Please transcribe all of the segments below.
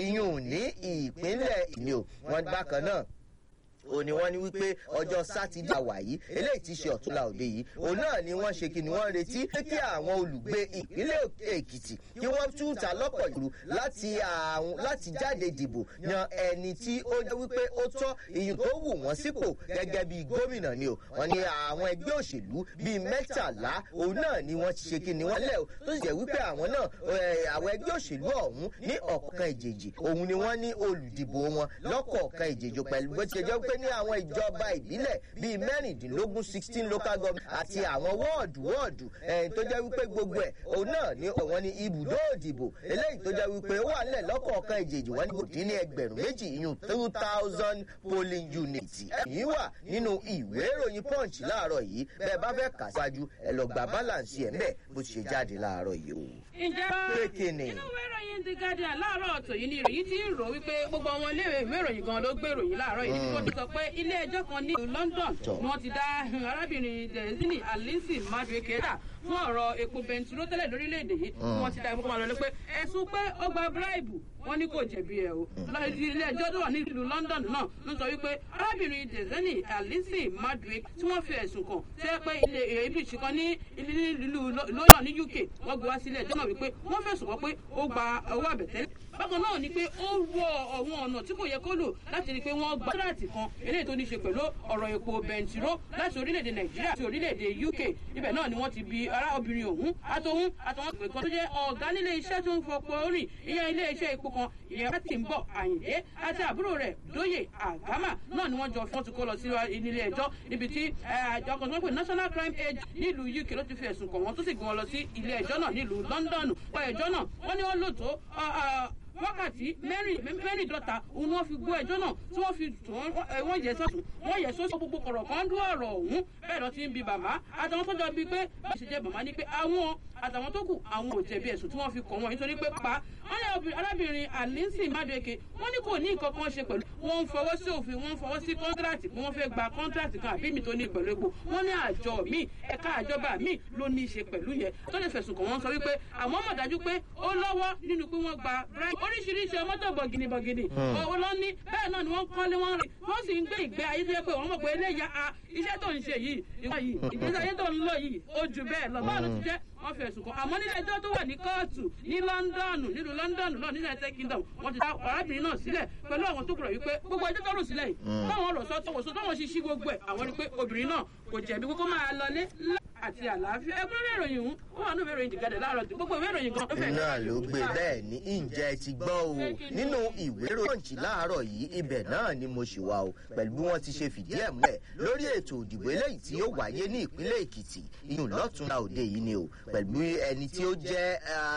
iyùn ní ìpínlẹ̀ ìní o wọn bákan náà ó ní wọ́n ní wípé ọjọ́ sátidé àwàyí eléyìí ti ṣe ọ̀túnla òde yìí òun náà ni wọ́n ṣe kí ni wọ́n retí pé kí àwọn olùgbé ìpínlẹ̀ èkìtì kí wọ́n túta lọ́pọ̀ ìlú láti àwọn láti jáde dìbò yan ẹni tí ó jẹ́ wípé ó tọ́ ìyìn tó wù wọ́n sípò gẹ́gẹ́ bí gómìnà ni o wọ́n ní àwọn ẹgbẹ́ òṣèlú bíi mẹ́tàlá òun náà ni wọ́n ti ṣe kí ni wọ́n lẹ̀ o tó sì jẹ́ wípé àwọn náà àwọn ẹgbẹ́ òṣèlú ọ̀hún ní ọ̀kọ̀ọ̀kan ìjèjì òun ni wọ́n ní olùdìbò wọn lọ́kọ̀ọ̀kan ìjèjì pẹ̀lú bó ti ṣe jẹ́ pé ní àwọn ìjọba ìbílẹ̀ bíi mẹ́rìndínlógún sixteen local government àti àwọn wọ́ọ̀dù wọ́ọ̀dù tó jẹ́ wípé gbogbo ẹ̀ òun náà ni wọ́n ní ibùdó òdìbò eléyìí tó jẹ́ wípé ó wà nílẹ̀ lọ́kọ̀ọ̀kan ìjèjì wọ́n ní kò dín ní ẹgbẹ̀rún méjì ìyún two thousand polling units. èyí wà nínú ìwé ìròyìn punch láàárọ̀ yìí bẹ́ẹ̀ bá fẹ́ kà síwájú ẹ lọ gba balance ẹ̀ ńbẹ̀ bó ti ṣe jáde láàárọ̀ yìí o. ǹjẹ́ inú ìwé ìròyìn the guardian láàárọ̀ ọ̀tọ̀ yìí ni ìròyìn ti ń rò wípé gbogbo àwọn ilé ìwé ìròyìn gan ló gbé ìròyìn láàárọ̀ yìí níbi tó ti sọ pé ilé ẹjọ́ kan ní london ni wọ́n ti dá arábìnrin dezini alisi madueke dà fún ọ̀rọ̀ epo bẹntiró tẹ́lẹ̀ lórílẹ̀‐èdè yìí wọ́n ti dá epo kan lọ pé ẹ̀sùn pé ó gba bíráìbù wọ́n ní kò jẹ̀bi ẹ̀ o ilé ẹjọ́ tó wà ní ìlú london náà ló sọ wípé arábìnrin dezini alisi madueke tí wọ́n fi ẹ̀sùn kàn tẹ́ pé ilé ibi ìṣìkan ní ìlú london ní uk wọ́n gbé wá sílẹ̀ ẹjọ́ náà wípé wọ́n fẹ̀sùn kàn pé ó gba owó àbẹ̀tẹ́lẹ̀ bákan náà ni pé ó wọ àwọn ọ̀nà tí kò yẹ kó lò láti rí i pé wọ́n gba tíráàtì kan eléyìí tó ní ṣe pẹ̀lú ọ̀rọ̀ epo bẹntiró láti orílẹ̀-èdè nàìjíríà àti orílẹ̀-èdè uk ibẹ̀ náà ni wọ́n ti bi ará obìnrin òun àtòhún àtàwọn ìpè kan tó jẹ́ ọ̀gá nílé iṣẹ́ tó ń fọpo orin ìyẹn ilé iṣẹ́ epo kan ìyẹn bá ti ń bọ̀ àyìndé àti àbúrò rẹ̀ dóyè àgámà náà ni wọ́n jọ wọ́n ti kó lọ sí ilé ẹjọ́ níbi tí àjọ kan tó ń pè national crime aid nílùú uk ló ti fi ẹ̀sùn kàn wọ́n tó sì gbé wọn lọ sí ilé ẹjọ́ náà nílùú london pa ẹjọ́ náà wọ́n ní wọ́n lò tó wákàtí mẹ́rìndínlọ́ta òun ni wọ́n fi gbọ́ ẹjọ́ náà tí wọ́n fi wọ́n yẹ sọ́sùn wọ́n yẹ sọ́sùn gbogbo kọ̀rọ̀ kan dún ọ̀rọ̀ ọ̀hún bẹ́ẹ̀ lọ ti ń bi bàmá àtàwọn tó jọ bíi pé bá ṣe jẹ́ bàmá ni pé àwọn àtàwọn tó kù àwọn ò jẹ̀bi ẹ̀sùn tí wọ́n fi kàn wọ́n nítorí pé pa wọ́n ní arábìnrin alinsin madueke wọ́n ní kò ní nǹkan kan ṣe pẹ̀lú wọ́n ń fọwọ́ sí òfin wọ́n ń fọwọ́ sí kọ́ńtíráàtì pé wọ́n fẹ́ gba kọ́ńtíráàtì kan àbí mi tó ní pẹ̀lú epo wọ́n ní àjọ mi ẹ̀ka àjọba mi ló ní í ṣe pẹ̀lú yẹn tó lè fẹ̀sùn kàn wọ́n sọ wípé àwọn mọ̀ dájú pé ó lọ́wọ́ nínú pé wọ́n gba oríṣiríṣi ọmọdé bọ̀gìnì bọ̀gìnì owó lọ ní bẹ́ẹ̀ náà ni wọ́n kọ́lé wọ́n rìn wọ́n sì ń gbé ìgbé ayé tó yẹ pé wọ́n mọ̀ pé eléyà a iṣẹ́ tó ń ṣe yìí ìwọ yìí ìgbésí ayé tó ń lò yìí ó ju bẹ́ẹ̀ lọ báwo ló ti jẹ́ wọ́n fi ẹ̀sùn kan àmọ́ nílé ẹjọ́ tó wà ní kóòtù ní lọ́ńdọ̀nù nílùú lọ́ńdọ̀nù náà ní united kingdom wọ́n ti dá arábìnrin náà sílẹ̀ pẹ̀lú àwọn tó kúrò wípé gbogbo ẹjọ́ tó rò sílẹ̀ yìí táwọn rò sọ́tọ̀ wò sọ́tọ̀ wọn ṣiṣí gbogbo ẹ̀ àwọn rí pé obìnrin náà kò jẹ̀bi kókó máa lọlé àti àlàáfíà ẹgbẹ́ ìròyìn ọ̀hún ó wà ní ìwé ìròyìn ìdìgadẹ̀ láàárọ̀ tí gbogbo ìwé ìròyìn gan. náà ló gbé bẹ́ẹ̀ ní ǹjẹ́ ti gbọ́ o nínú ìwé ìròyìn láàárọ̀ yìí ibẹ̀ náà ni mo ṣì wà o pẹ̀lú bí wọ́n ti ṣe fìdí ẹ̀ múlẹ̀ lórí ètò òdìbò eléyìí tí yóò wáyé ní ìpínlẹ̀ èkìtì iyùn lọ́túnla òde yìí ni o pẹ̀lú ẹni tí ó jẹ́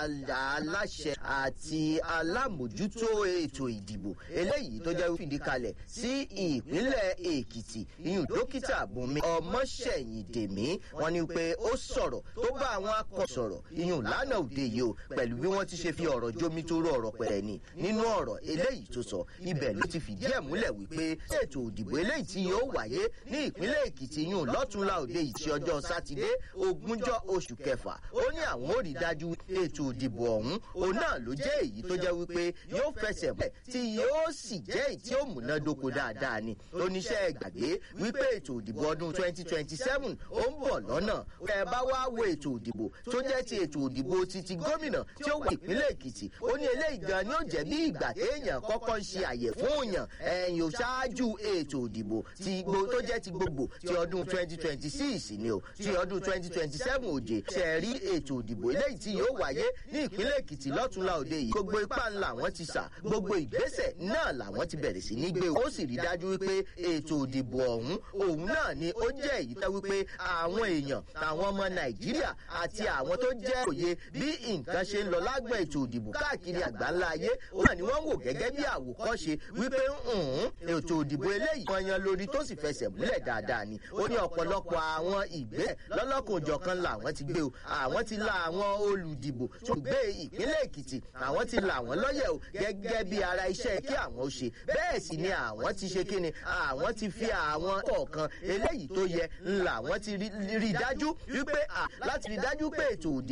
aláṣẹ àti alámòjútó ètò ìdìbò eléyìí tó jẹ́ fìdí kalẹ̀ sí ìpínlẹ̀ èkìtì iyùn dókítà bùnmi ọmọṣẹ́yìndèmí wọ́n ní pé ó sọ̀rọ̀ tó bá àwọn akọ sọ̀rọ̀ iyùn lánàá òde yìí o pẹ̀lú bí wọ́n ti ṣe fi ọ̀rọ̀ jómi tó rọ ọ̀rọ̀ pẹ̀rẹ̀ ni nínú ọ̀rọ̀ eléyìí tó sọ ibẹ̀ ló ti fìdí ẹ̀ múlẹ̀ wípé ètò òdìbò eléyìí tí yóò wáyé ní ìpínlẹ̀ èkìtì iyùn lọ́túnla òde yìí ti ọjọ́ sátidé ogúnjọ́ oṣù kẹfà ó ní àwọn ò rí dájú ètò òdìbò ọ̀hún òun náà ló jẹ́ èyí tó jẹ́ wípé yóò fẹsẹ̀ mọ́ tí yóò sì jẹ́ èyí tí ó múnádóko dáadáa ni oníṣẹ́ gbàgbé wípé ètò òdìbò ọdún twenty twenty seven ó ń bọ̀ lọ́nà ẹ bá wá wo ètò òdìbò tó jẹ́ ti ètò òdìbò ti ti gómìnà tí ó wà ìpínlẹ̀ èkìtì ó ní eléyìí gan ni ó jẹ́ bí ìgbà téèyàn kọ́kọ́ ń ṣe àyẹ̀ fún òyàn ẹ̀yìn ò ṣáájú ètò òdìbò ti gbo tó jẹ́ ti gbogbo ti ọdún twenty twenty six ni o ti ọdún twenty twenty seven òjè ṣe rí ètò òdìbò eléyìí tí yóò wáyé ní ìpínlẹ̀ èkìtì lọ́túnla òde yìí gbogbo ipá ńlá wọn ti sà gbogbo ìgbésẹ̀ náà làwọn ti bẹ̀rẹ̀ sí ní gbé ó sì rí dájú wípé ètò òdìbò ọ̀hún òun náà ni ó jẹ́ èyí tẹ́ wípé àwọn èèyàn àwọn ọmọ nàìjíríà àti àwọn tó jẹ́ òye bí nǹkan ṣe ń lọ lágbọ̀n ètò òdìbò káàkiri àgbáńlá ayé ó náà ni wọ́n wò gẹ́gẹ́ bí àwòkọ́ṣe wípé ètò òdìbò eléyìí kan yan lórí tó sì fẹsẹ̀ múlẹ̀ dáadáa ni ó ní ọ̀pọ̀lọpọ̀ àwọn ìgbẹ́ lọ́lọ́kùnjọ̀kan làwọn ti gbé o àwọn ti la àwọn olùdìbò tó gbé ìpínlẹ̀ èkìtì àwọn ti là wọ́n lọ́yẹ̀ o gẹ́gẹ́ bí ara iṣẹ́ kí àwọn ó ṣe bẹ́ẹ̀ sì ni àwọn ti ṣe kíni àwọn ti fi àwọn kọ̀ọ̀kan eléyìí tó yẹ ńlá àwọn ti rí dájú wípé láti rí dájú pé ètò òdì